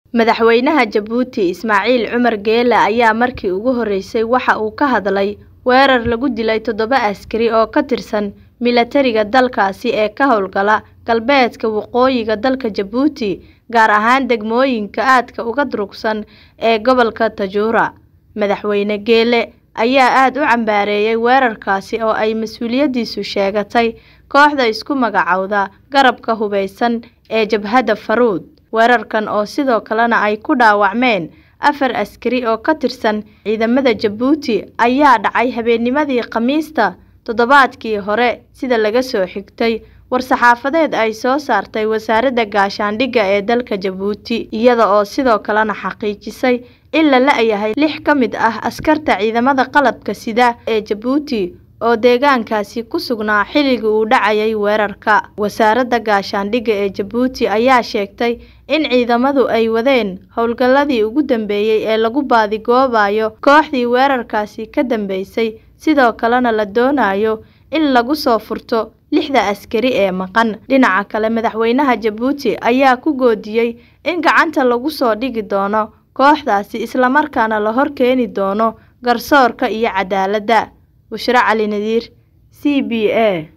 Madaxweynaha Jabuuti Ismaaciil Cumar Geele ayaa markii ugu horeysay waxa uu ka hadlay weerar lagu dilay toddoba askari oo ka tirsan milatariga dalkaasi ee ka howlgala galbeedka waqooyiga dalka Jabuuti, gaar ahaan degmooyinka aadka uga durugsan ee gobolka Taajoora. Madaxweyne Geele ayaa aad u cambaareeyay weerarkaasi oo ay mas'uuliyadiisu sheegatay kooxda isku magacaawda Garabka Hubeysan ee Jabhadda Faruud. Weerarkan oo sidoo kalena ay ku dhaawacmeen afar askari oo ka tirsan ciidamada Jabuuti ayaa dhacay habeennimadii Khamiista toddobaadkii hore sida laga soo xigtay war-saxaafadeed ay soo saartay Wasaaradda Gaashaandhigga ee dalka Jabuuti, iyada oo sidoo kalena xaqiijisay in la la'yahay lix ka mid ah askarta ciidamada qalabka sida ee Jabuuti oo deegaankaasi ku sugnaa xilligii uu dhacayay weerarka. Wasaaradda Gaashaandhigga ee Jabuuti ayaa sheegtay in ciidamadu ay wadeen howlgalladii ugu dambeeyay ee lagu baadigoobayo kooxdii weerarkaasi ka dambeysay, sidoo kalena la doonayo in lagu soo furto lixda askari ee maqan. Dhinaca kale, madaxweynaha Jabuuti ayaa ku goodiyay in gacanta lagu soo dhigi doono kooxdaasi isla markaana la hor keeni doono garsoorka iyo cadaaladda. Bushra Cali Nadiir, C B A.